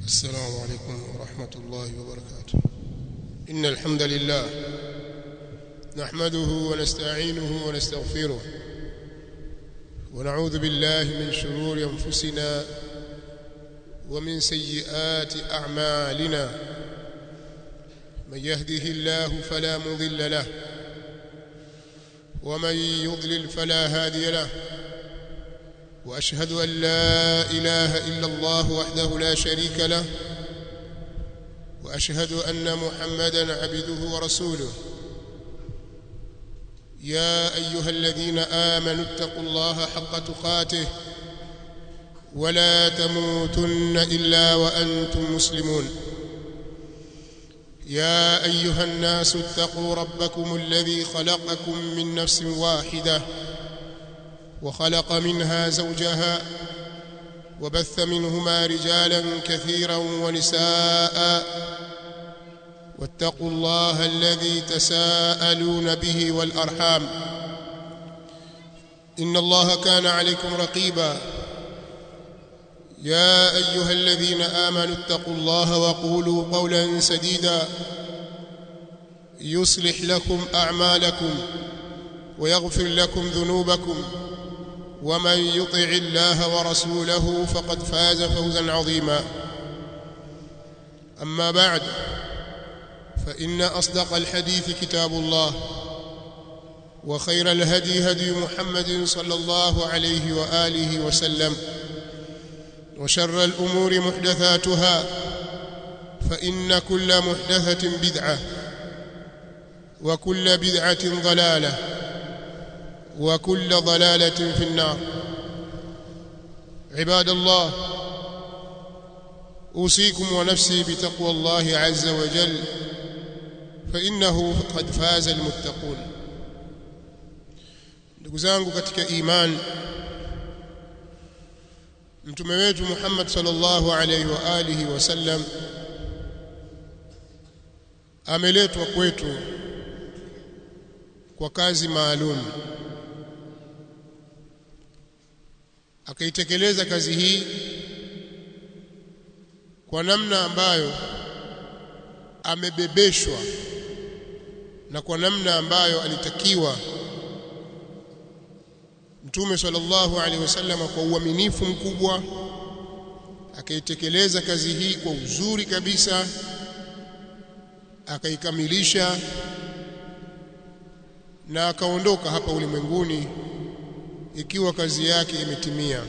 السلام عليكم ورحمة الله وبركاته إن الحمد لله نحمده ونستعينه ونستغفره ونعوذ بالله من شرور أنفسنا ومن سيئات أعمالنا من يهده الله فلا مضل له ومن يضلل فلا هادي له واشهد ان لا اله الا الله وحده لا شريك له واشهد ان محمدا عبده ورسوله يا ايها الذين امنوا اتقوا الله حق تقاته ولا تموتن الا وانتم مسلمون يا ايها الناس اتقوا ربكم الذي خلقكم من نفس واحده وخلق منها زوجها وبث منهما رجالا كثيرا ونساء واتقوا الله الذي تساءلون به والارحام ان الله كان عليكم رقيبا يا ايها الذين امنوا اتقوا الله وقولوا قولا سديدا يصلح لكم اعمالكم ويغفر لكم ذنوبكم ومن يطع الله ورسوله فقد فاز فوزا عظيما اما بعد فان اصدق الحديث كتاب الله وخير الهدي هدي محمد صلى الله عليه واله وسلم وشر الامور محدثاتها فان كل محدثه بدعه وكل بدعه ضلاله وكل ضلاله في النار عباد الله اوصيكم ونفسي بتقوى الله عز وجل فانه قد فاز المتقون ndugu zangu katika imani mtume wetu Muhammad sallallahu alaihi wa alihi wasallam ameletwa kwetu kwa kazi maalum akaitekeleza kazi hii kwa namna ambayo amebebeshwa na kwa namna ambayo alitakiwa Mtume sallallahu alaihi wasallam kwa uaminifu mkubwa akaitekeleza kazi hii kwa uzuri kabisa akaikamilisha na akaondoka hapa ulimwenguni ikiwa kazi yake imetimia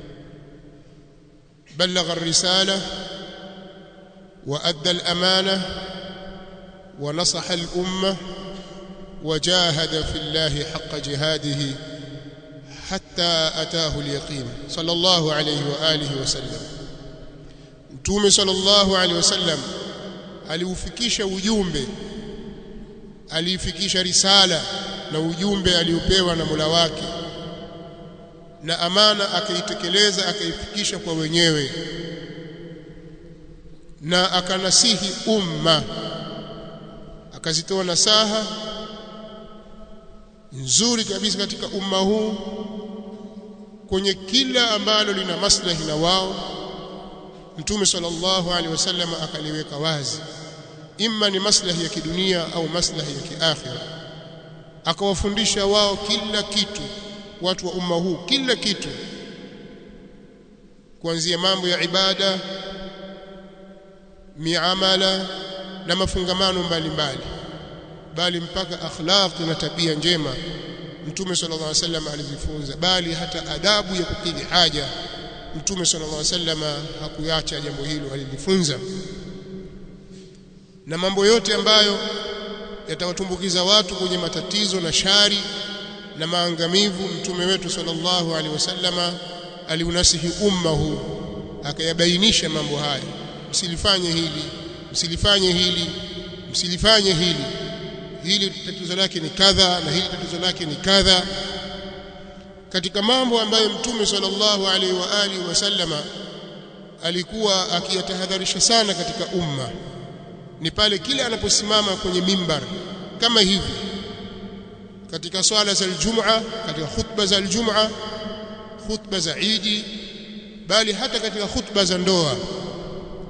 balagha risala wa adda al-amana wa nasaha al-umma وجاهد في الله حق جهاده حتى أتاه اليقين صلى الله عليه وآله وسلم متومه صلى الله عليه وسلم aliufikisha ujumbe aliifikisha risala na ujumbe aliopewa na Mola wake na amana akaitekeleza akaifikisha kwa wenyewe na akanasihi umma akazitoa nasaha nzuri kabisa katika umma huu kwenye kila ambalo lina maslahi na wao Mtume sallallahu alaihi wasallam akaliweka wazi imma ni maslahi ya kidunia au maslahi ya kiakhira akawafundisha wao kila kitu watu wa umma huu kila kitu kuanzia mambo ya ibada miamala na mafungamano mbalimbali bali mpaka akhlaq na tabia njema Mtume sallallahu alaihi wasallam alizifunza bali hata adabu ya kukidhi haja Mtume sallallahu alaihi wasallam hakuacha jambo hilo alilifunza na mambo yote ambayo yatawatumbukiza watu kwenye matatizo na shari na maangamivu mtume wetu sallallahu alaihi wasallama aliunasihi umma huu akayabainisha mambo haya msilifanye hili msilifanye hili msilifanye hili hili tatizo lake ni kadha na hili tatizo lake ni kadha katika mambo ambayo mtume sallallahu alaihi wa alihi wasallama alikuwa akiyatahadharisha sana katika umma ni pale kile anaposimama kwenye mimbar kama hivi katika swala za aljum'a katika khutba za aljum'a khutba za Idi bali hata katika khutba za ndoa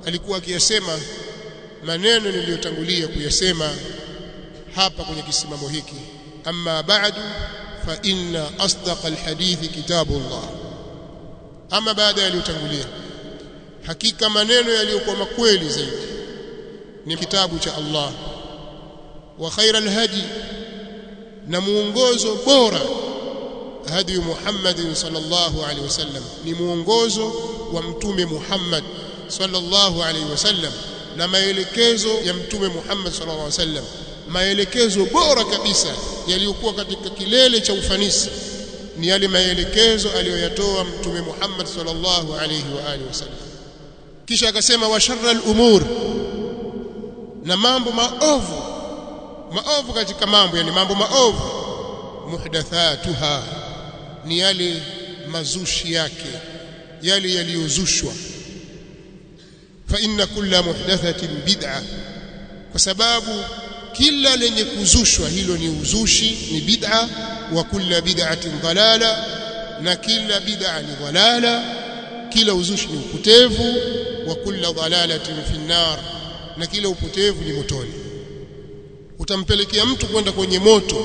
alikuwa akiyasema maneno niliyotangulia kuyasema hapa kwenye kisimamo hiki amma ba'du fa inna asdaqa alhadithi kitabullah ama baada yaliyotangulia hakika maneno yaliyokuwa makweli zaidi ni kitabu cha Allah wa khaira alhadi na muongozo bora hadi Muhammad sallallahu alaihi wasallam ni muongozo wa mtume Muhammad sallallahu alaihi wasallam na maelekezo ya mtume Muhammad sallallahu alaihi wasallam maelekezo bora kabisa yaliyokuwa katika kilele cha ufanisi ni yale maelekezo aliyoyatoa mtume Muhammad sallallahu alaihi wa alihi wasallam kisha akasema wa sharral umur na mambo maovu maovu katika mambo yani mambo maovu muhdathatuha ni yale mazushi yake yale yaliyozushwa fa inna kulla muhdathatin bid'a kwa sababu kila lenye kuzushwa hilo ni uzushi ni bid'a wa kulla bid'atin dalala na kila bid'a ni dalala kila uzushi ni upotevu wa kulla dalalatin fi nar na kila upotevu ni motoni utampelekea mtu kwenda kwenye moto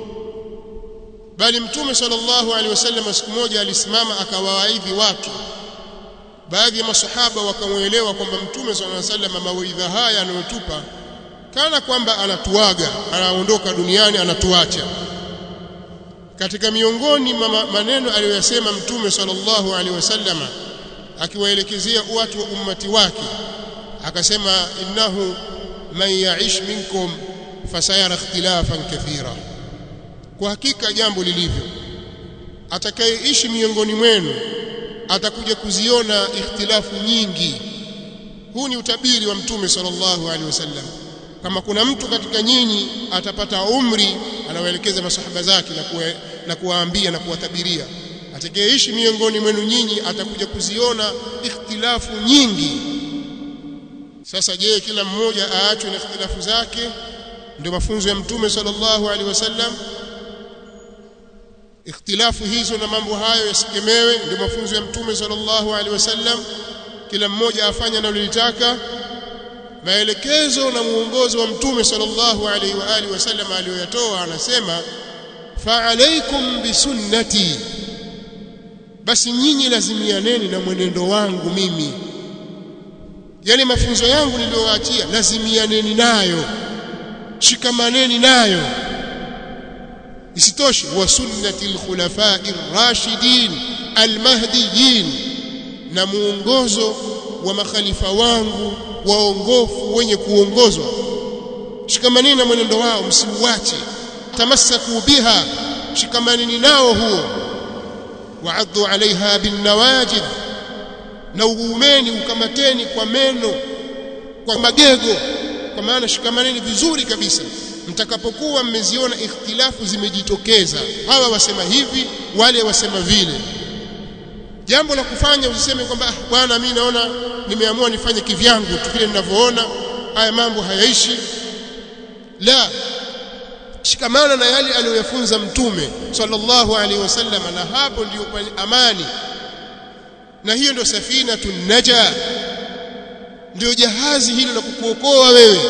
bali mtume sallallahu alaihi wasallam siku moja alisimama akawaidhi watu baadhi ya masahaba wakamuelewa kwamba mtume sallallahu alaihi wasallam mawaidha haya anayotupa kana kwamba anatuaga anaondoka duniani anatuacha katika miongoni mama, maneno aliyoyasema mtume sallallahu alaihi wasallam akiwaelekezea watu wa ummati wake akasema innahu man ya'ish minkum fasayara ikhtilafan kathira kwa hakika jambo lilivyo atakayeishi miongoni mwenu atakuja kuziona ikhtilafu nyingi huu ni utabiri wa mtume sallallahu alaihi wasallam kama kuna mtu katika nyinyi atapata umri anawaelekeza masahaba zake na kuwa, na kuwaambia na kuwatabiria atakayeishi miongoni mwenu nyinyi atakuja kuziona ikhtilafu nyingi sasa je kila mmoja aachwe na ikhtilafu zake ndio mafunzo ya mtume sallallahu alaihi wasallam ikhtilafu hizo na mambo hayo yasikemewe ndio mafunzo ya mtume sallallahu alaihi wasallam kila mmoja afanye analolitaka maelekezo na muongozo wa mtume sallallahu alaihi wa alihi wasallam aliyoyatoa anasema fa alaikum bisunnati basi nyinyi lazimianeni na mwenendo wangu mimi yale mafunzo yangu niliyowaachia lazimianeni nayo shikamaneni nayo isitoshe wa sunnati alkhulafai rashidin almahdiyin na muongozo wa makhalifa wangu waongofu wenye kuongozwa shikamaneni na mwenendo wao msiuache tamassaku biha shikamaneni nao huo waaddu alaiha binnawajid na uumeni ukamateni kwa meno kwa magego kwa maana shikamaneni vizuri kabisa mtakapokuwa mmeziona ikhtilafu zimejitokeza hawa wasema hivi wale wasema vile jambo la kufanya usiseme kwamba ah, bwana mimi naona nimeamua nifanye kivyangu tu vile ninavyoona haya mambo hayaishi la shikamana na yale aliyoyafunza mtume sallallahu alaihi wasallam na hapo ndio amani na hiyo ndio safina naja ndio jahazi hilo la kukuokoa wewe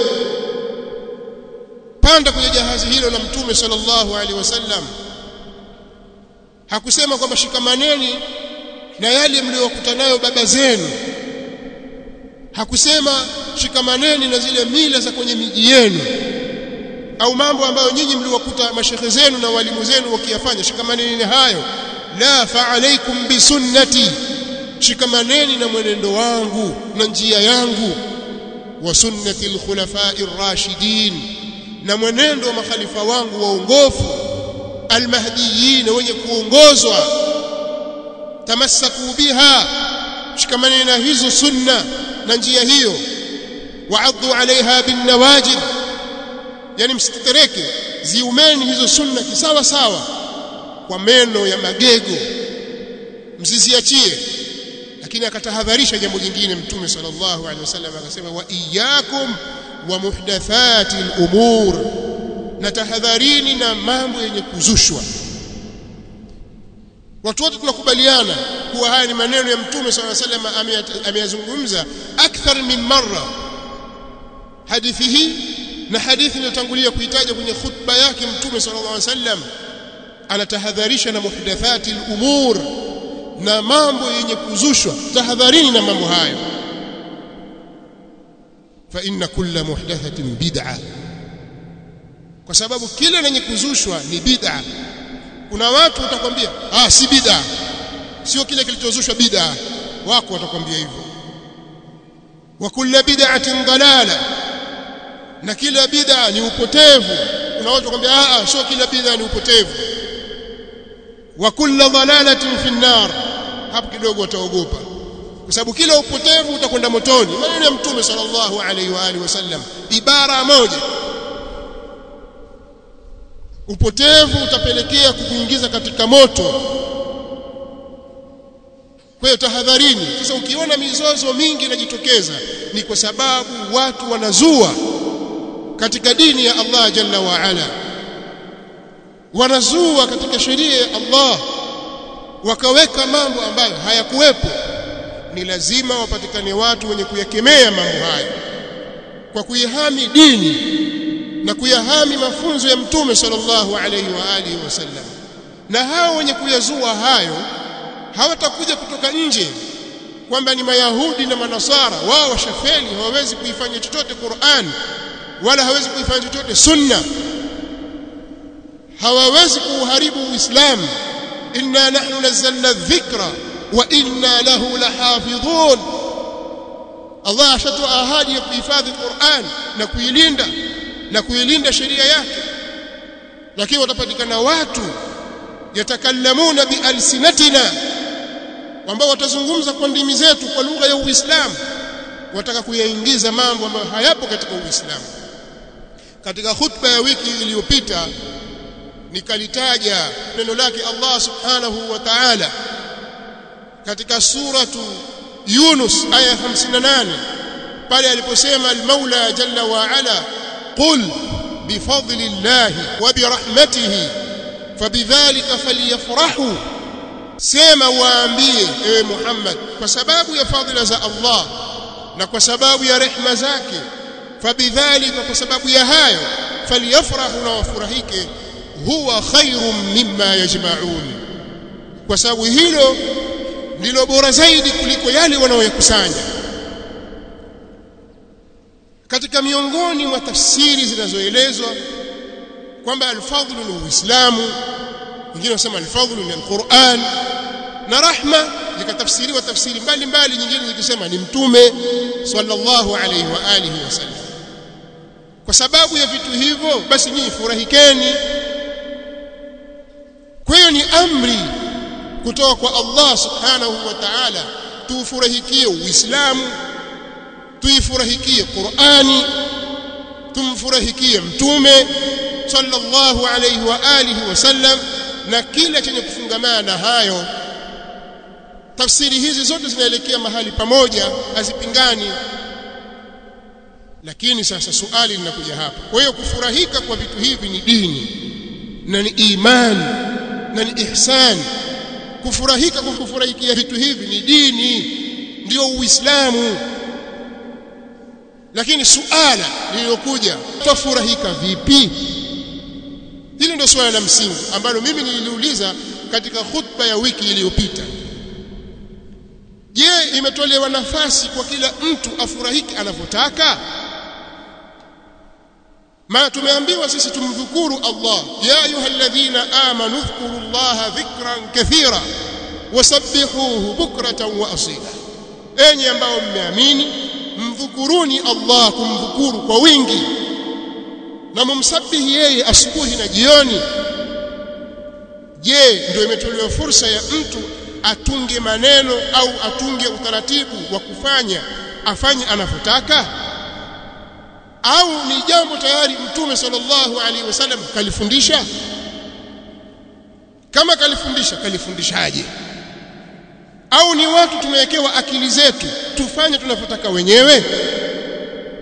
panda kwenye jahazi hilo la mtume sallallahu alaihi wasallam hakusema kwamba shikamaneni na yale mliokuta nayo baba zenu hakusema shikamaneni na zile mila za kwenye miji yenu au mambo ambayo nyinyi mliwakuta mashehe zenu na walimu zenu wakiyafanya shikamaneni na hayo la fa alaikum bisunnati shikamaneni na mwenendo wangu na njia yangu wa sunnati alkhulafai rashidin na mwenendo wa makhalifa wangu waongofu almahdiyin wenye kuongozwa tamassaku biha shikamaneni na hizo sunna na njia hiyo waaddu alaiha binnawajid yani msitetereke ziumeni hizo sunna kisawa sawa kwa meno ya magego msiziachie lakini akatahadharisha jambo jingine mtume sallallahu alaihi wasallam akasema wa iyyakum wa muhdathati al-umur na tahadharini na mambo yenye kuzushwa watu wote tunakubaliana kuwa haya ni maneno ya mtume swalla sallam ameyazungumza akthar min marra hadithi hii na hadithi iliyotangulia kuitaja kwenye khutba yake mtume sallallahu alaihi wasallam anatahadharisha na muhdathati al-umur na mambo yenye kuzushwa tahadharini na mambo hayo fa inna kulla muhdathatin bid'a kwa sababu kile lenye kuzushwa ni bid'a kuna watu watakwambia ah si bid'a sio kile kilichozushwa bid'a wako watakwambia hivyo wa kullu bid'atin dalala na kila bid'a ni upotevu kuna watu watakwambia ah sio kila bid'a ni upotevu wa kullu dalalatin fi nar hapo kidogo wataogopa kwa sababu kila upotevu utakwenda motoni maneno ya mtume sallallahu alaihi wa alihi wasallam ibara moja upotevu utapelekea kukuingiza katika moto kwa hiyo tahadharini sasa ukiona mizozo mingi inajitokeza ni kwa sababu watu wanazua katika dini ya Allah jalla wa ala wanazua katika sheria ya Allah wakaweka mambo ambayo hayakuwepo ni lazima wapatikane watu wenye kuyakemea mambo hayo kwa kuihami dini na kuyahami mafunzo ya mtume sallallahu alayhi wa alihi wasallam na hao wenye kuyazua hayo hawatakuja kutoka nje kwamba ni mayahudi na manasara wao washafeli hawawezi kuifanya chochote Qur'an wala hawezi kuifanya chochote sunna hawawezi kuuharibu uislamu inna nahnu nazzalna dhikra wa inna lahu lahafidhun Allah ashatoa ahadi ya kuhifadhi Qur'an na kuilinda na kuilinda sheria yake lakini watapatikana watu yatakallamuna bialsinatina ambao watazungumza kwa ndimi zetu kwa lugha ya Uislamu wataka kuyaingiza mambo ambayo hayapo katika Uislamu katika khutba ya wiki iliyopita nikalitaja neno lake Allah subhanahu wa ta'ala katika suratu Yunus aya 58 pale aliposema al-Maula jalla wa ala qul bifadli Allah wa birahmatihi fabidhalika falyafrahu sema waambie ewe Muhammad kwa sababu ya fadhila za Allah na kwa sababu ya rehma zake fabidhalika kwa sababu ya hayo falyafrahu na wafurahike huwa khairum mimma yajma'un kwa sababu hilo ndilo bora zaidi kuliko yale wanaoyakusanya katika miongoni mwa tafsiri zinazoelezwa kwamba alfadhlu ni uislamu wengine wanasema alfadhlu ni alquran na rahma zikatafsiriwa tafsiri mbalimbali nyingine zikisema ni mtume sallallahu alayhi wa alihi wasallam kwa sababu ya vitu hivyo basi nyinyi furahikeni kwa hiyo ni amri kutoka kwa Allah subhanahu wa ta'ala tuufurahikie uislamu tuifurahikie Qur'ani tumfurahikie mtume sallallahu alayhi wa alihi wasallam na kila chenye kufungamana na hayo tafsiri hizi zote zinaelekea mahali pamoja hazipingani lakini sasa suali linakuja hapa kwa hiyo kufurahika kwa vitu hivi ni dini na ni imani na ni ihsani kufurahika kwa kufurahikia vitu hivi ni dini ndio uislamu lakini suala lililokuja tafurahika vipi hili ndio swala la msingi ambalo mimi nililiuliza katika khutba ya wiki iliyopita je imetolewa nafasi kwa kila mtu afurahike anavyotaka maana tumeambiwa sisi tumdhukuru Allah ya ayyuhalladhina amanu dhkuru Allah dhikran kathira wasabbihuhu bukratan wa asila enyi ambao mmeamini mdhukuruni Allah kumdhukuru kwa wingi na mumsabihi yeye asubuhi na jioni je ndio imetolewa fursa ya mtu atunge maneno au atunge utaratibu wa kufanya afanye anavyotaka au ni jambo tayari mtume sallallahu alaihi wasallam kalifundisha kama kalifundisha kalifundishaje au ni watu tumewekewa akili zetu tufanye tunavyotaka wenyewe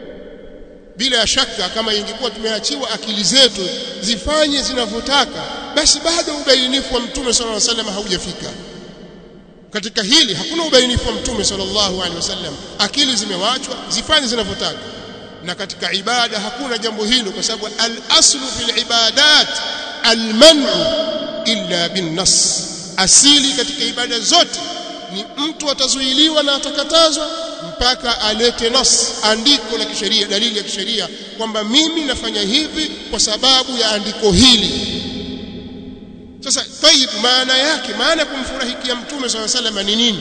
bila shaka kama ingekuwa tumeachiwa akili zetu zifanye zinavyotaka basi bado ubainifu wa mtume sallallahu alaihi wasallam haujafika katika hili hakuna ubainifu wa mtume sallallahu alaihi wasallam akili zimewachwa zifanye zinavyotaka na katika ibada hakuna jambo hilo kwa sababu al-aslu fil ibadat al-man'u illa bin nas asili katika ibada zote ni mtu atazuiliwa na atakatazwa mpaka alete nas andiko la kisheria dalili ya kisheria kwamba mimi nafanya hivi kwa sababu ya andiko hili sasa tayib maana yake maana ya kumfurahikia mtume swalla sallam ni nini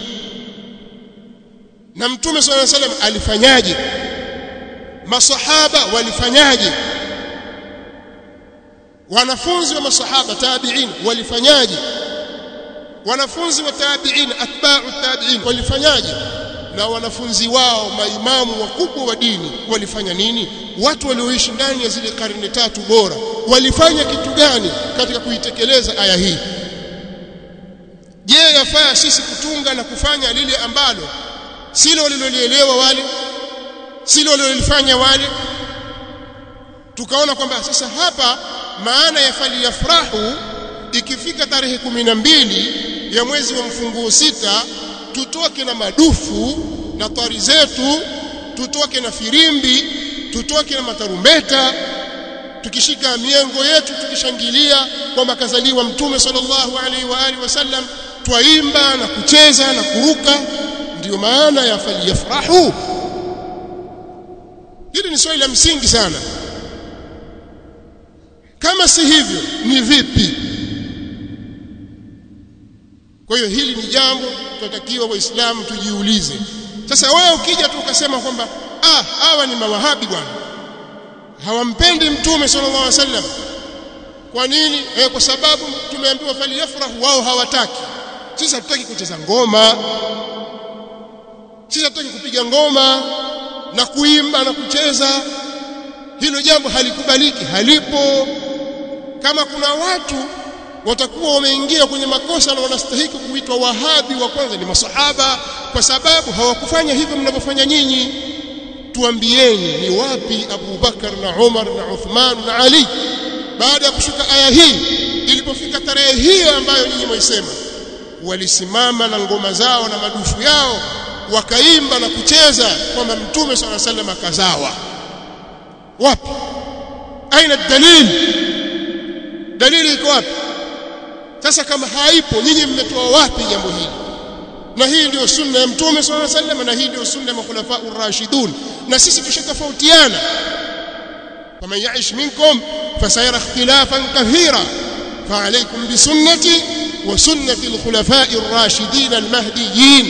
na mtume swalla sallam alifanyaje masahaba walifanyaje wanafunzi wa masahaba tabi'in walifanyaje wanafunzi wa tabi'in atba'u tabi'in walifanyaje na wanafunzi wao maimamu wakubwa wa dini walifanya nini watu walioishi ndani ya zile karne tatu bora walifanya kitu gani katika kuitekeleza aya hii je yafaa sisi kutunga na kufanya lile ambalo silo walilolielewa wale silo walilolifanya wale tukaona kwamba sasa hapa maana ya faliyafrahu ikifika tarehe kumi na mbili ya mwezi wa mfunguo sita tutoke na madufu na twari zetu tutoke na firimbi tutoke na matarumbeta tukishika miengo yetu tukishangilia kwamba kazaliwa mtume sallallahu alaihi wa alihi wasallam twaimba na kucheza na kuruka ndiyo maana ya faliyafrahu hili ni swali la msingi sana kama si hivyo ni vipi kwa hiyo hili ni jambo tunatakiwa waislamu tujiulize sasa wewe ukija tu ukasema kwamba ah hawa ni mawahabi bwana hawampendi mtume sallallahu alaihi wasallam kwa nini eh, kwa sababu tumeambiwa faliyafrahu wao hawataki sisi hatutaki kucheza ngoma sisi hatutaki kupiga ngoma na kuimba na kucheza hilo jambo halikubaliki halipo kama kuna watu watakuwa wameingia kwenye makosa na wanastahili kuitwa wahabi wa kwanza ni masahaba kwa sababu hawakufanya hivyo mnavyofanya nyinyi tuambieni ni wapi Abu Bakar na Umar na Uthman na Ali baada ya kushuka aya hii ilipofika tarehe hiyo ambayo nyinyi mwaisema walisimama na ngoma zao na madufu yao wakaimba na kucheza kwamba mtume swalla sallam akazawa wapi aina dalili dalili iko wapi sasa kama haipo nyinyi mmetoa wapi jambo hili na hii ndio sunna ya mtume swalla sallam na hii ndio sunna ya makhulafa ar-rashidun na sisi tushatofautiana faman ya'ish minkum fasayara ikhtilafan kathira فعليكم بسنتي وسنة الخلفاء الراشدين المهديين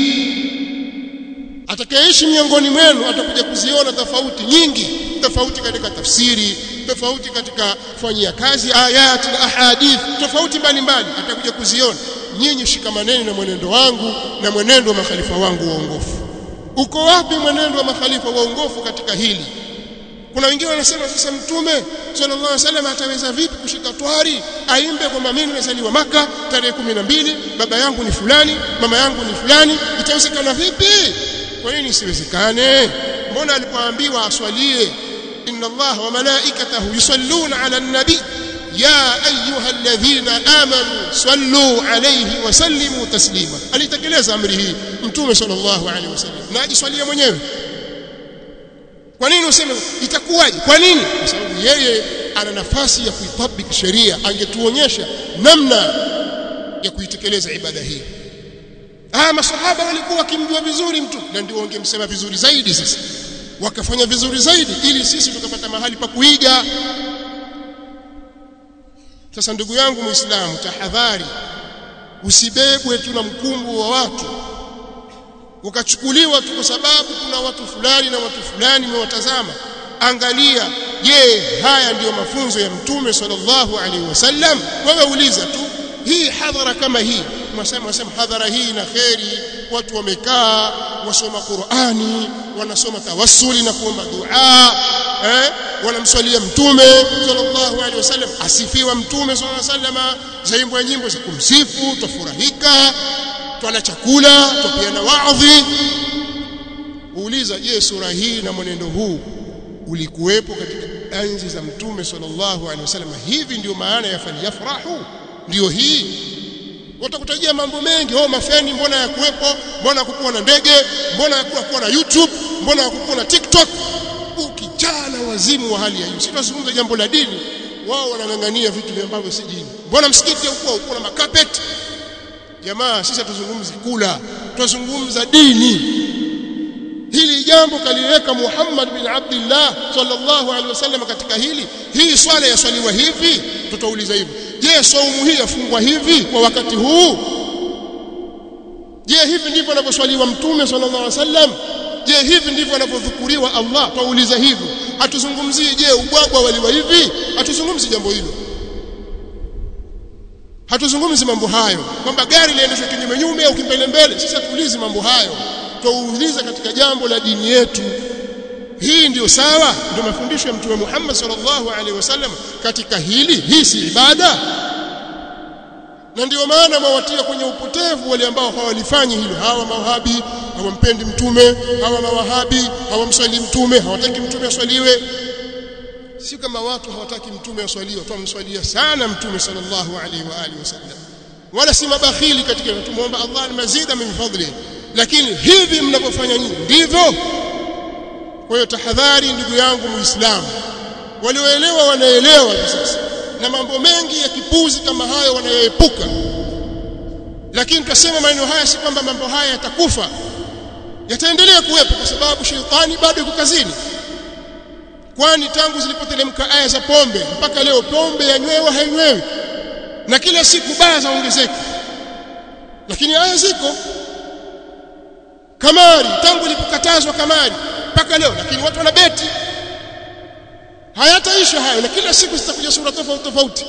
atakayeishi miongoni mwenu atakuja kuziona tofauti nyingi tofauti katika tafsiri tofauti katika kufanyia kazi ayat na ahadith tofauti mbalimbali atakuja kuziona nyinyi shikamaneni na mwenendo wangu na mwenendo wa makhalifa wangu waongofu uko wapi mwenendo wa makhalifa waongofu katika hili kuna wengine wanasema sasa mtume sallallahu alaihi wasallam ataweza vipi kushika twari aimbe kwamba mimi nimezaliwa maka tarehe 12 baba yangu ni fulani mama yangu ni fulani itawezekana vipi kwa nini isiwezekane mbona alipoambiwa aswalie inna allaha wa malaikatahu yusalluna ala nabi ya ayuha alladhina amanu sallu alayhi wa sallimu taslima alitekeleza amri hii mtume sallallahu alaihi wasallam na ajiswalia mwenyewe kwa nini useme itakuwaje kwa nini kwa sababu yeye ana nafasi ya kuitabiki sheria angetuonyesha namna ya kuitekeleza ibada hii ah masahaba walikuwa wakimjua vizuri mtu na ndio wangemsema vizuri zaidi sasa wakafanya vizuri zaidi ili sisi tukapata mahali pa kuiga sasa ndugu yangu muislamu tahadhari usibebwe tu na mkumbu wa watu ukachukuliwa tu kwa sababu kuna watu fulani na watu fulani mmewatazama angalia je haya ndiyo mafunzo ya mtume sallallahu alaihi wasallam wewe uliza tu hii hadhara kama hii mwasema wasema hadhara hii na kheri watu wamekaa wasoma Qur'ani wanasoma tawassuli na kuomba dua eh wanamswalia mtume sallallahu alaihi wasallam asifiwa mtume sallallahu alaihi wasallam zaimbwa nyimbo za kumsifu tufurahika twala chakula twapeana waadhi uuliza je sura hii na mwenendo huu ulikuwepo katika enzi za mtume sallallahu alaihi wasallam hivi ndio maana ya falyafrahu ndiyo hii watakutajia mambo mengi oh mafeni mbona yakuwepo mbona hakukuwa na ndege mbona hakukuwa na YouTube mbona hakukuwa na TikTok ukijana wazimu wa hali ya juu sitazungumza jambo la dini wao wanang'ang'ania vitu ambavyo si dini mbona msikiti huko uko na makapeti jamaa sisi hatuzungumzi kula tunazungumza dini hili jambo kaliweka Muhammad bin Abdullah sallallahu alaihi wasallam katika hili hii swala yaswaliwa hivi tutauliza hivi je saumu hii yafungwa hivi kwa wakati huu je hivi ndivyo anavyoswaliwa mtume sallallahu alaihi wasallam je hivi ndivyo anavyodhukuriwa Allah twauliza hivyo hatuzungumzii je ubwabwa waliwa hivi hatuzungumzi jambo hilo hatuzungumzi mambo hayo kwamba gari liendeshwe kinyume nyume au kimbele mbele sisi hatuulizi mambo hayo twauliza katika jambo la dini yetu hii ndiyo sawa ndio mafundisho ya mtume Muhammad sallallahu alaihi wasallam katika hili hii si ibada na ndio maana mawatia kwenye upotevu wale ambao hawalifanyi hilo hawa mawahabi hawampendi mtume hawa mawahabi hawamswali mtume hawataki mtume aswaliwe si kama watu hawataki mtume aswaliwe tumswalia sana mtume sallallahu alaihi wa alihi wasallam wala si mabakhili katika tumuomba Allah mazida min fadli lakini hivi mnavyofanya nyinyi ndivyo kwa hiyo tahadhari ndugu yangu muislamu walioelewa wanaelewa hivi sasa na mambo mengi ya kipuzi kama hayo wanayoepuka lakini tutasema maneno haya si kwamba mambo haya yatakufa yataendelea kuwepo kwa sababu shetani bado yuko kazini kwani tangu zilipotelemka aya za pombe mpaka leo pombe yanywewa hainywewi na kila siku baya zaongezeka lakini aya ziko kamari tangu ilipokatazwa kamari mpaka leo lakini watu wanabeti hayataisha hayo na kila siku zitakuja sura tofauti tofauti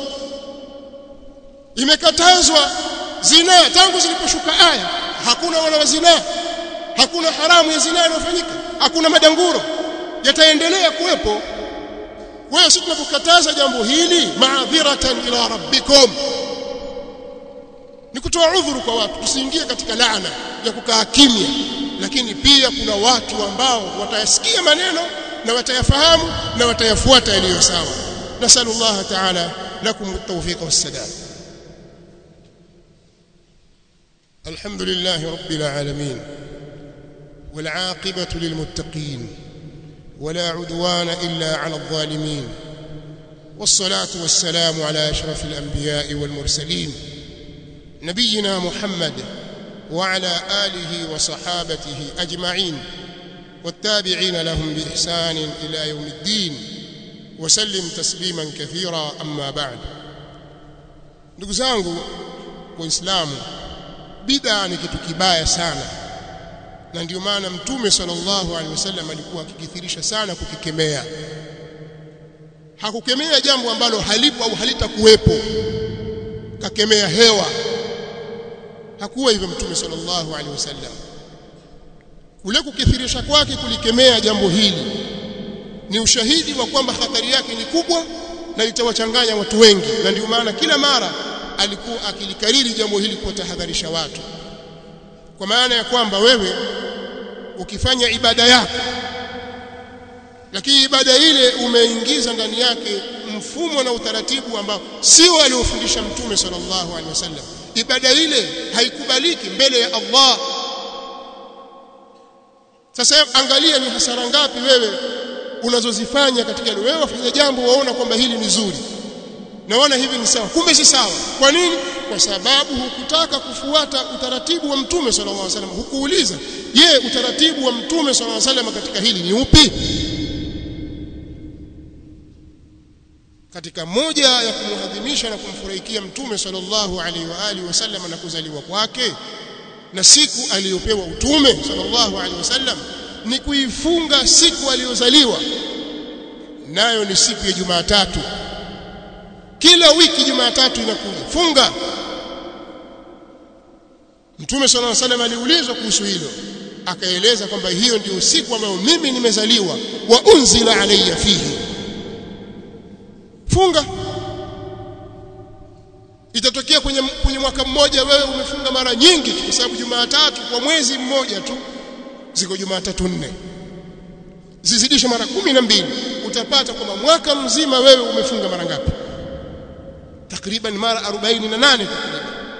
imekatazwa zina tangu ziliposhuka aya hakuna wana wa zina hakuna haramu ya zina inayofanyika hakuna madanguro yataendelea kuwepo kwa hiyo sisi tunapokataza jambo hili maadhiratan ila rabbikum ni kutoa udhuru kwa watu tusiingie katika laana ya kukaa kimya lakini pia kuna watu ambao watayasikia maneno na watayafahamu na watayafuata yaliyo sawa nasallallahu ta'ala lakum at-tawfiq was-sadad الحمد لله رب العالمين والعاقبة للمتقين ولا عدوان إلا على الظالمين والصلاة والسلام على أشرف الأنبياء والمرسلين نبينا محمد وعلى آله وصحابته أجمعين والتابعين لهم بإحسان إلى يوم الدين وسلم تسليما كثيرا أما بعد ndugu zangu waislamu bid'a ni kitu kibaya sana na ndio maana mtume sallallahu alaihi wasallam alikuwa akikithirisha sana kukikemea hakukemea jambo ambalo halipo au halitakuwepo kakemea hewa hakuwa hivyo mtume sallallahu alaihi wasallam kule kukithirisha kwake kulikemea jambo hili ni ushahidi wa kwamba hatari yake ni kubwa na litawachanganya watu wengi na ndio maana kila mara alikuwa akilikariri jambo hili kuwatahadharisha watu kwa maana ya kwamba wewe ukifanya ibada yako lakini ibada ile umeingiza ndani yake mfumo na utaratibu ambao sio aliofundisha mtume sallallahu alaihi wasallam ibada ile haikubaliki mbele ya Allah sasa angalia ni hasara ngapi wewe unazozifanya katika wewe wafanya jambo waona kwamba hili ni zuri naona hivi ni sawa kumbe si sawa kwa nini kwa sababu hukutaka kufuata utaratibu wa mtume sallallahu alaihi wasallam hukuuliza je utaratibu wa mtume sallallahu alaihi wasallam katika hili ni upi katika moja ya kumwadhimisha na kumfurahikia mtume sallallahu alaihi wa alihi wasallam na kuzaliwa kwake na siku aliyopewa utume sallallahu alaihi wasallam ni kuifunga siku aliyozaliwa nayo ni siku ya Jumatatu kila wiki Jumatatu inakuja funga Mtume صلى الله عليه وسلم aliulizwa kuhusu hilo akaeleza kwamba hiyo ndio siku ambayo mimi nimezaliwa wa unzila alayya fihi funga itatokea kwenye kwenye mwaka mmoja wewe umefunga mara nyingi kwa sababu Jumatatu kwa mwezi mmoja tu ziko Jumatatu nne zizidishe mara kumi na mbili utapata kwamba mwaka mzima wewe umefunga mara ngapi takriban mara 48 takriban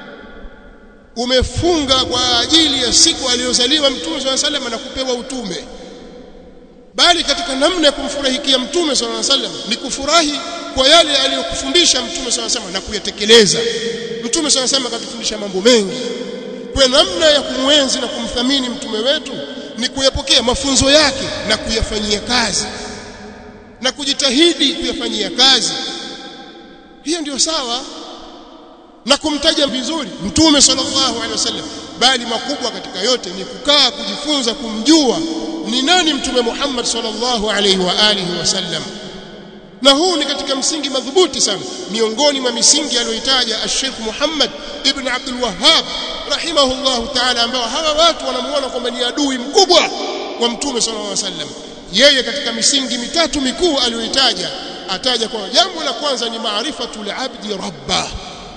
umefunga kwa ajili ya siku aliyozaliwa mtume swalla sallam na kupewa utume bali katika namna ya kumfurahikia mtume swalla sallam ni kufurahi kwa yale aliyokufundisha mtume swalla sallam na kuyatekeleza mtume swalla sallam akatufundisha mambo mengi kwa namna ya kumwenzi na kumthamini mtume wetu ni kuyapokea mafunzo yake na kuyafanyia kazi na kujitahidi kuyafanyia kazi hiyo ndio sawa na kumtaja vizuri mtume sallallahu alaihi wasallam bali makubwa katika yote ni kukaa kujifunza kumjua ni nani mtume Muhammad sallallahu alaihi wa alihi wasallam na huu ni katika msingi madhubuti sana miongoni mwa misingi aliyoitaja Sheikh Muhammad ibn Abdul Wahhab rahimahullahu ta'ala ambao hawa watu wanamuona kwamba ni adui mkubwa wa mtume sallallahu alaihi wasallam yeye katika misingi mitatu mikuu aliyoitaja ataja kwa jambo la kwanza ni maarifatul abdi rabbah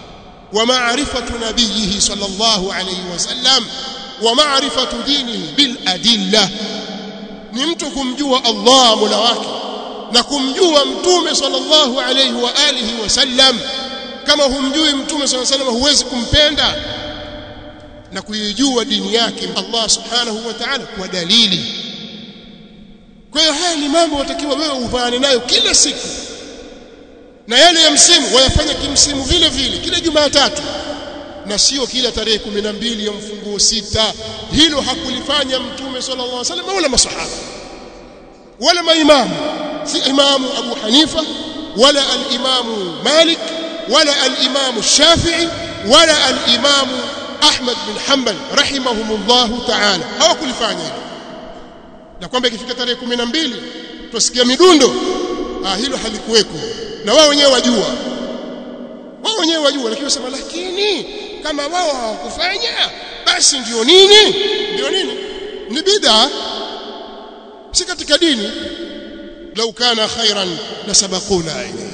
ومعرفة نبيه صلى الله عليه وسلم ومعرفة دينه بالأدلة ni mtu kumjua Allah Mola wake na kumjua mtume sallallahu alayhi wa alihi wasallam kama humjui mtume sallallahu alayhi wasallam huwezi kumpenda na kuijua dini yake Allah subhanahu wa ta'ala kwa dalili kwa hiyo haya ni mambo watakiwa wewe uvaane nayo kila siku na yale ya msimu wayafanya kimsimu vile vile kila Jumatatu na sio kila tarehe 12 ya mfunguo sita hilo hakulifanya mtume sallallahu alaihi wasallam wala masahaba wala maimamu si imamu Abu Hanifa wala al-imamu Malik wala al-imamu Shafi'i wala al-imamu Ahmad bin Hanbal rahimahumullahu ta'ala hawakulifanya hilo na kwamba ikifika tarehe 12 tusikia midundo ah hilo halikuweko na wao wenyewe wajua wao wenyewe wajua lakini wasema lakini kama wao hawakufanya basi ndio nini ndio nini ni bid'a si katika dini lau kana khairan la sabaquna ilayhi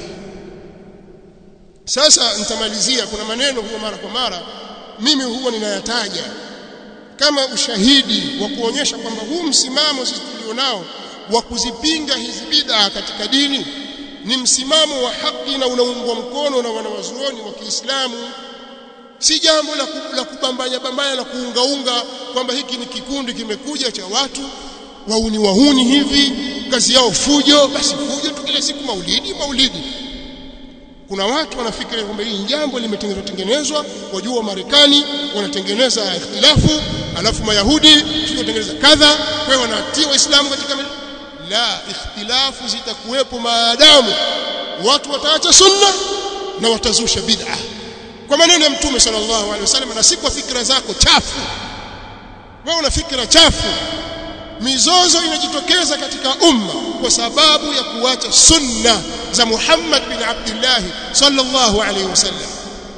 sasa nitamalizia kuna maneno huwa mara kwa mara mimi huwa ninayataja kama ushahidi wa kuonyesha kwamba huu msimamo sisi tulionao wa kuzipinga hizi bid'a katika dini ni msimamo wa haki na unaungwa mkono na wanawazuoni wa Kiislamu si jambo la, la kubambanya bambanya na kuungaunga kwamba hiki ni kikundi kimekuja cha watu wauni wahuni hivi kazi yao fujo basi fujo tu kila siku maulidi maulidi kuna watu wanafikiri kwamba hili jambo limetengenezwa tengenezwa wajua Marekani wanatengeneza ikhtilafu alafu mayahudi tunatengeneza kadha kwa hiyo wanatia waislamu katika la ikhtilafu zitakuwepo maadamu watu wataacha sunna na watazusha bid'a kwa maneno ya mtume sallallahu alaihi wasallam na si kwa fikra zako chafu wewe una fikra chafu mizozo inajitokeza katika umma kwa sababu ya kuacha sunna za Muhammad bin Abdullah sallallahu alaihi wasallam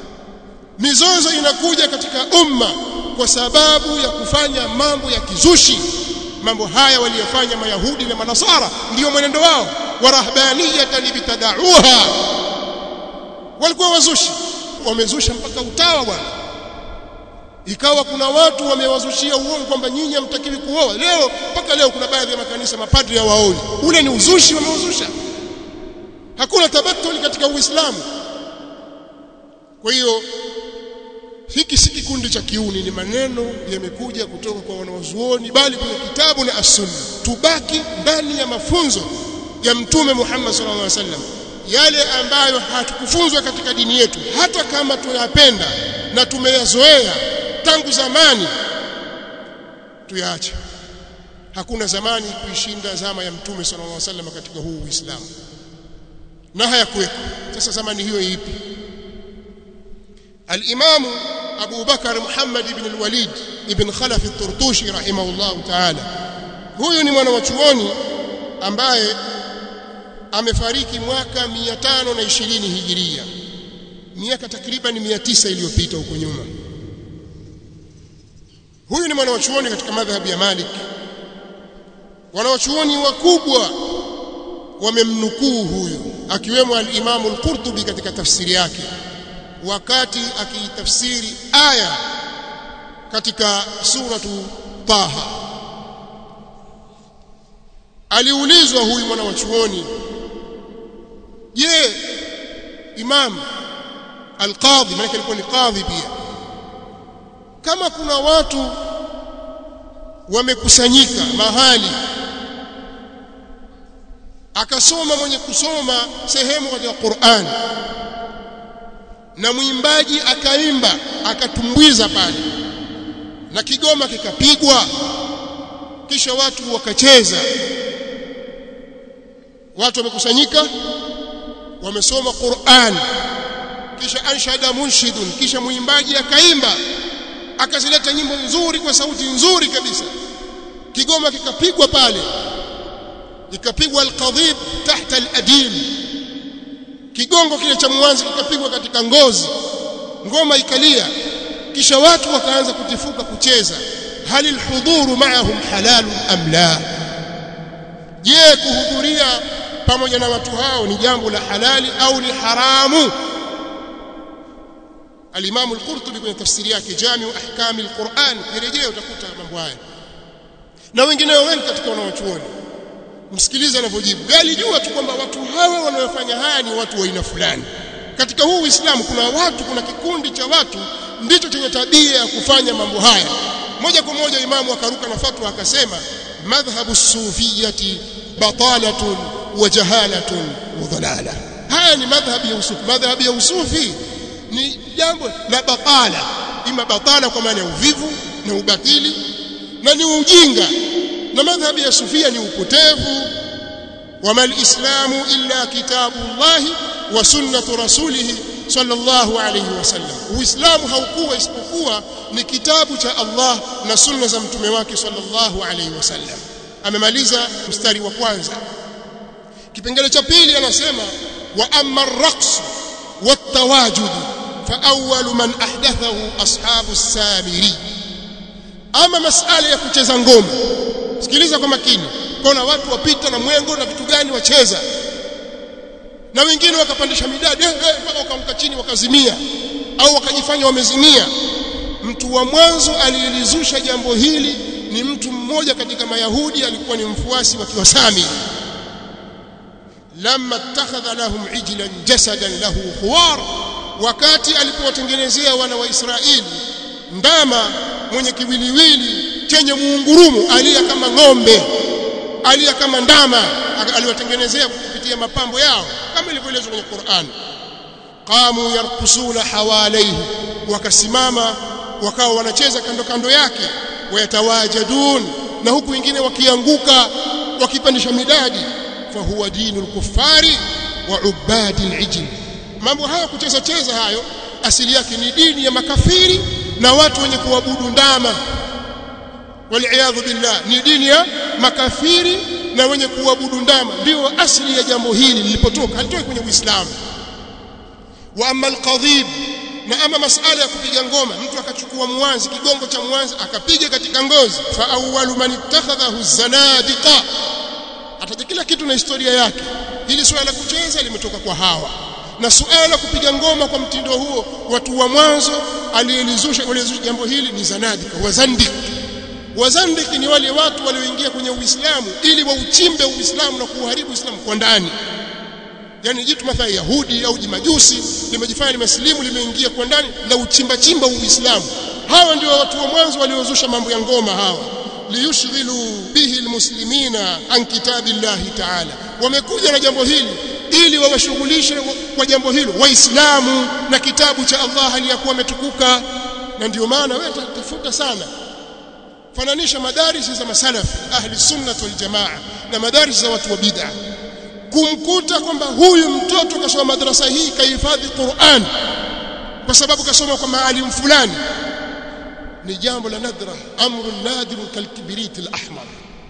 mizozo inakuja katika umma kwa sababu ya kufanya mambo ya kizushi mambo haya waliyofanya mayahudi na manasara ndiyo mwenendo wao warahbaniyatan ibtadauha walikuwa wazushi wamezusha mpaka utawa bwana ikawa kuna watu wamewazushia uongo kwamba nyinyi hamtakiwi kuoa leo mpaka leo kuna baadhi ya makanisa mapadri hawaoi ule ni uzushi wameuzusha hakuna tabatuli katika uislamu kwa hiyo hiki si kikundi cha kiuni ni maneno yamekuja kutoka kwa wanawazuoni bali kwenye kitabu na as-sunna tubaki ndani ya mafunzo ya mtume Muhammad sallallahu alaihi wasallam yale ambayo hatukufunzwa katika dini yetu hata kama tunayapenda na tumeyazoea tangu zamani tuyaache hakuna zamani kuishinda zama ya mtume sallallahu alaihi wasallam katika huu Uislamu na hayakuweko sasa zamani hiyo ipi الإمام أبو بكر محمد بن الوليد ابن خلف الطرطوشي رحمه الله تعالى huyu ni mwanachuoni ambaye amefariki mwaka 520 hijiria miaka takriban 900 iliyopita huko nyuma huyu ni mwanachuoni katika madhhabu ya Malik wanawachuoni wakubwa wamemnukuu huyu akiwemo al-Imam al-Qurtubi katika tafsiri yake wakati akiitafsiri aya katika suratu Taha aliulizwa huyu mwana wa chuoni je imam alqadhi maana alikuwa ni qadhi pia kama kuna watu wamekusanyika mahali akasoma mwenye kusoma sehemu katika Qur'an na mwimbaji akaimba akatumbuiza pale na kigoma kikapigwa kisha watu wakacheza watu wamekusanyika wamesoma Qur'an kisha anshada munshidun kisha mwimbaji akaimba akazileta nyimbo nzuri kwa sauti nzuri kabisa kigoma kikapigwa pale ikapigwa alqadhib tahta aladim kigongo kile cha mwanzi kikapigwa katika ngozi ngoma ikalia kisha watu wakaanza kutifuka kucheza hal alhuduru ma'ahum halalun am la je kuhudhuria pamoja na watu hao ni jambo la halali au ni haramu al-Imam al-Qurtubi kwenye tafsiri yake Jami'u Ahkam al-Qur'an kirejea utakuta mambo haya na wengineo wengi katika wanaochuoni msikilize anavyojibu alijua tu kwamba watu hawa wanaofanya haya ni watu wa aina fulani katika huu Uislamu kuna watu kuna kikundi cha watu ndicho chenye tabia ya kufanya mambo haya moja kwa moja imamu akaruka na fatwa akasema madhhabu sufiyati batalatun wa jahalatun wa dhalala haya ni madhhabi ya usufi madhhabi ya usufi ni jambo la batala ima batala kwa maana ya uvivu na ubatili na ni ujinga na madhhabi ya sufia ni upotevu wama alislamu illa kitabullahi wa sunnatu rasulih sallallahu alayhi wasallam uislamu haukuwa isipokuwa ni kitabu cha Allah na sunna za mtume wake sallallahu alayhi wasallam amemaliza mstari wa kwanza kipengele cha pili anasema wa amma ar-raqs wat-tawajud fa awwal man ahdathahu ashabu as-samiri ama masala ya kucheza ngoma sikiliza kwa makini kuna watu wapita na mwengo na vitu gani wacheza na wengine wakapandisha midadi eh, eh, mpaka wakaanguka chini wakazimia au wakajifanya wamezimia mtu wa mwanzo aliyelizusha jambo hili ni mtu mmoja katika mayahudi alikuwa ni mfuasi wa kiwasami lamma ittakhadha lahum ijlan jasadan lahu khuwar wakati alipowatengenezea wana wa Israeli ndama mwenye kiwiliwili chenye muungurumu alia kama ng'ombe alia kama ndama aliwatengenezea kupitia mapambo yao kama ilivyoelezwa kwenye Qur'an qamu yarkusuna hawalaihi wakasimama wakawa wanacheza kando kando yake wayatawajadun na huku wengine wakianguka wakipandisha midadi fahuwa dinul kuffari wa ubadi al mambo haya kucheza cheza hayo asili yake ni dini ya makafiri na watu wenye kuabudu ndama waliyadhu billah ni dini ya makafiri na wenye kuabudu ndama ndio asili ya jambo hili lilipotoka halitoki kwenye Uislamu wa amma alqadhib na ama masala ya kupiga ngoma mtu akachukua mwanzi kigongo cha mwanzi akapiga katika ngozi fa awwalu man ittakhadhahu zanadiqa ataja kila kitu na historia yake hili swala la kucheza limetoka kwa hawa na suala la kupiga ngoma kwa mtindo huo watu wa mwanzo aliyelizusha walizusha jambo hili ni zanadika wazandik wazandiki ni wale watu walioingia kwenye Uislamu ili wauchimbe Uislamu na kuuharibu Uislamu kwa ndani yani jitu mathalan Yahudi au jimajusi limejifanya limesilimu limeingia kwa ndani la uchimba chimba Uislamu hawa ndio watu wa mwanzo waliozusha mambo ya ngoma hawa liyushghilu bihi almuslimina an kitabillahi ta'ala wamekuja na jambo hili ili wawashughulishe kwa jambo hilo waislamu na kitabu cha Allah aliyakuwa ametukuka na ndio maana wewe tafuta sana fananisha madarisi za masalafi ahli sunna wal jamaa na madarisi za watu wa bid'a kumkuta kwamba huyu mtoto kasoma madrasa hii kahifadhi Qur'an kwa sababu kasoma kwa maalim fulani ni jambo la nadra amrun nadir kalkibrit al-ahmar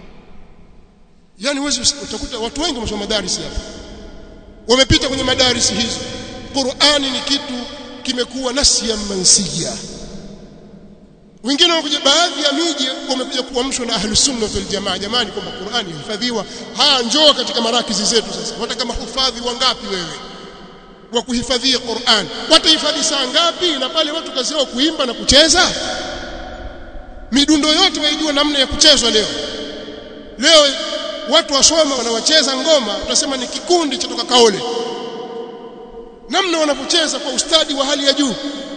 yani wewe utakuta watu wengi wamesoma madarisi hapa wamepita kwenye madarisi hizo Qur'ani ni kitu kimekuwa nasiya mansiya wengine wanakuja baadhi ya miji wamekuja kuamshwa na ahlu sunna wal jamaa jamani kwamba Qur'ani ihifadhiwa haya njoo katika marakizi zetu sasa wataka mahufadhi wangapi wewe wa kuhifadhia Qur'an watahifadhi saa ngapi na pale watu kazi yao kuimba na kucheza midundo yote waijua namna ya kuchezwa leo leo watu wasoma wanawacheza ngoma utasema ni kikundi cha toka kaole namna wanapocheza kwa ustadi wa hali ya juu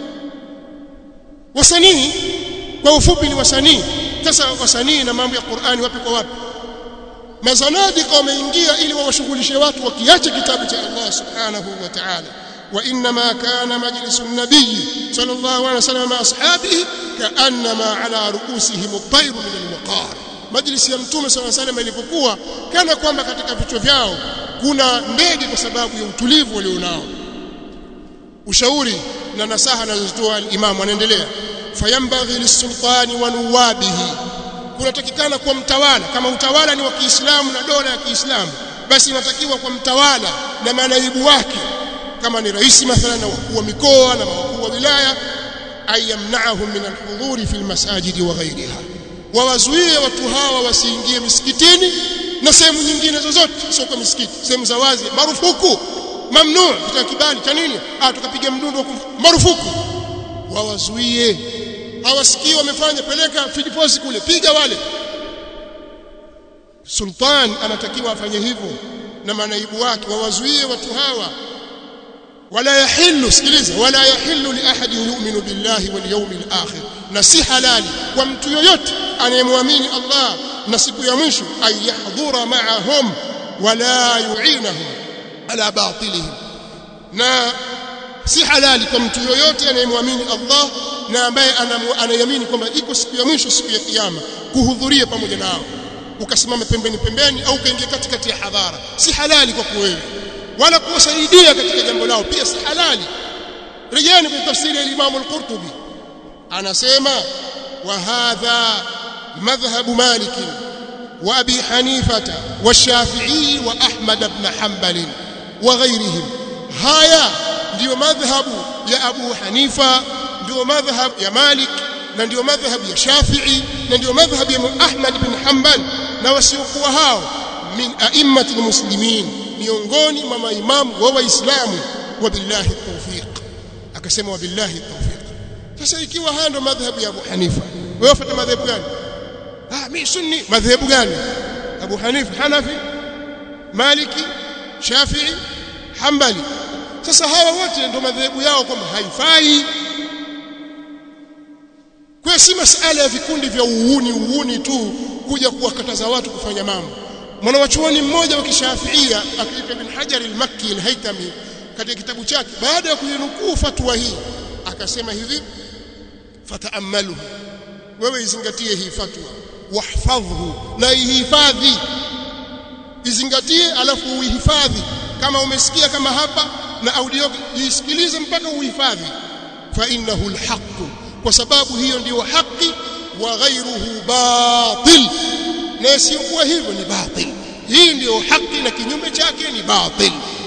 wasanii kwa ufupi ni wasanii sasa wasanii na mambo ya Qur'ani wapi kwa wapi mazanadika wameingia ili wawashughulishe watu wakiache kitabu cha Allah subhanahu wa ta'ala وانما كان مجلس النبي صلى الله عليه وسلم مع اصحابه كانما على رؤوسهم الطير من الوقار majlisi ya mtume صلى الله عليه وسلم ilipokuwa kana kwamba katika vichwa vyao kuna ndege kwa sababu ya utulivu walionao ushauri na nasaha anazotoa al-imam anaendelea fayambaghi lisultani wa nuwabihi kunatakikana kwa mtawala kama utawala ni wa Kiislamu na dola ya Kiislamu basi inatakiwa kwa mtawala na manaibu wake kama ni rais mathalan na wakuu wa mikoa na wakuu wa wilaya ayamna'ahum min alhudhuri fi almasajid wa ghayriha wawazuie watu hawa wasiingie misikitini na sehemu nyingine zozote sio kwa misikiti sehemu za wazi marufuku mamnu kutoka kibali cha nini ah tukapiga mdundo marufuku wawazuie hawasikii wamefanya peleka fidiposi kule piga wale sultan anatakiwa afanye hivyo na manaibu wake wawazuie watu hawa wala yahillu sikiliza wala yahillu li ahadin yu'minu billahi wal yawmil akhir na si halali kwa mtu yoyote anayemwamini Allah na siku ya mwisho ay yahdhura ma'ahum wala yu'inahum ala batilihim na si halali kwa mtu yoyote anayemwamini Allah na ambaye anayamini kwamba iko siku ya mwisho siku ya kiyama kuhudhuria pamoja nao ukasimama pembeni pembeni au ukaingia katikati ya hadhara si halali kwa wewe wala kuwasaidia katika jambo lao pia si halali rejeni kwa tafsiri ya Imam al-Qurtubi anasema wa hadha madhhab Malik wa Abi Hanifata wa Shafi'i wa Ahmad ibn Hanbal wa ghayrihim haya ndiyo madhhabu ya Abu Hanifa ndio madhhab ya Malik na ndio madhhab ya Shafi'i na ndio madhhab ya Ahmad bin Hanbal na wasiokuwa hao min a'immatil muslimin miongoni mwa maimamu wa waislamu wa billahi tawfiq akasema wa billahi tawfiq sasa ikiwa haya ndio madhhabu ya Abu Hanifa wewe wafuata madhhabu gani ah mimi sunni madhhabu gani Abu Hanifa Hanafi Maliki Shafi'i Hanbali sasa hawa wote ndio madhehebu yao kwamba haifai kwa si masala ya vikundi vya uuni uuni tu kuja kuwakataza watu kufanya mambo mwanawachuoni mmoja wa kishafiia akiitwa Ibn Hajar al-Makki al-Haytami katika kitabu chake baada ya kuinukuu fatwa hii akasema hivi fataamaluhu wewe izingatie hii fatwa wahfadhhu na ihifadhi izingatie alafu uihifadhi kama umesikia kama hapa na audio isikilize mpaka uhifadhi fa innahu alhaq kwa sababu hiyo ndiyo haki wa ghairuhu batil na isiyokuwa hivyo ni batil hii ndiyo haki na kinyume chake ni batil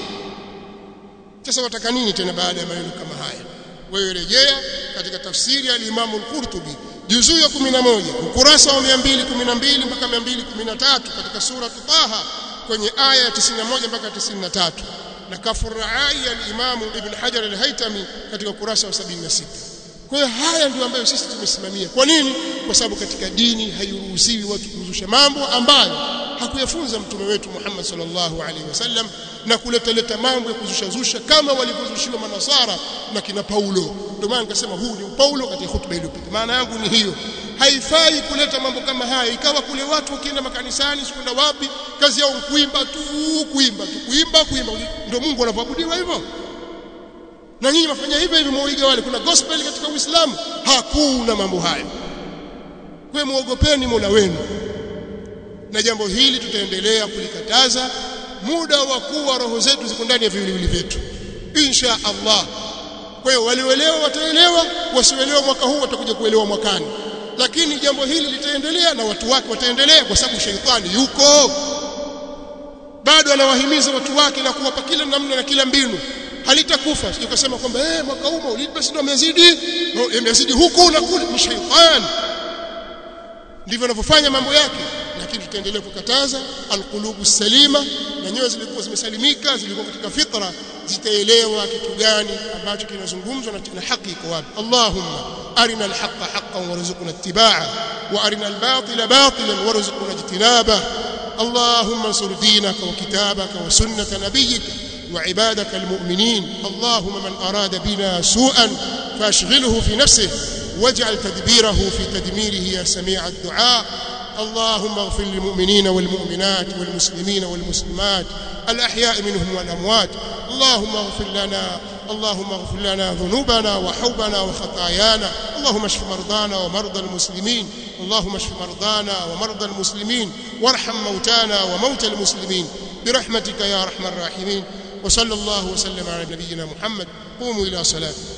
sasa wataka nini tena baada ya maneno kama haya wewe rejea katika tafsiri ya al-Imam al-Qurtubi juzuu ya 11 ukurasa wa 212 mpaka 213 katika sura Taha kwenye aya ya 91 mpaka 93 na kafur raai al-Imam Ibn Hajar al-Haytami katika ukurasa wa 76 kwa hiyo haya ndio ambayo sisi tumesimamia kwa nini kwa sababu katika dini hairuhusiwi watu kuzusha mambo ambayo hakuyafunza mtume wetu Muhammad sallallahu alaihi wasallam na kuleta leta mambo ya kuzusha zusha kama walivyozushiwa manasara na kina Paulo ndio maana nikasema huu ni Paulo katika hutuba iliyopita maana yangu ni hiyo haifai kuleta mambo kama haya ikawa kule watu wakienda makanisani sikwenda wapi kazi yao kuimba tu kuimba tu kuimba kuimba ndio Mungu anavyoabudiwa hivyo na nyinyi mafanya hivyo hivi mwaiga wale kuna gospel katika Uislamu hakuna mambo hayo kwa muogopeni Mola wenu na jambo hili tutaendelea kulikataza muda wa kuwa roho zetu ziko ndani ya viwiliwili vyetu insha Allah kwa hiyo walioelewa wataelewa wasioelewa mwaka huu watakuja kuelewa mwakani lakini jambo hili litaendelea na watu wake wataendelea kwa sababu sheitani yuko bado anawahimiza watu wake na kuwapa kila namna na kila mbinu halitakufa sio kusema kwamba eh mwaka huu maulidi basi ndio amezidi amezidi huku na kule ni sheitani ndivyo anavyofanya mambo yake lakini tutaendelea kukataza alqulubu salima na nyoyo zilikuwa zimesalimika zilikuwa katika fitra zitaelewa kitu gani ambacho kinazungumzwa na haki iko wapi Allahumma arina alhaqa haqqan warzuqna ittibaa wa arina albatila batilan warzuqna ijtinaba اللهم انصر دينك وكتابك وسنة نبيك وعبادك المؤمنين اللهم من أراد بنا سوءا فاشغله في نفسه واجعل تدبيره في تدميره يا سميع الدعاء اللهم اغفر للمؤمنين والمؤمنات والمسلمين والمسلمات الأحياء منهم والأموات اللهم اغفر لنا اللهم اغفر لنا ذنوبنا وحوبنا وخطايانا اللهم اشف مرضانا ومرضى المسلمين اللهم اشف مرضانا ومرضى المسلمين وارحم موتانا وموتى المسلمين برحمتك يا ارحم الراحمين وصلى الله وسلم على نبينا محمد قوموا الى صلاتكم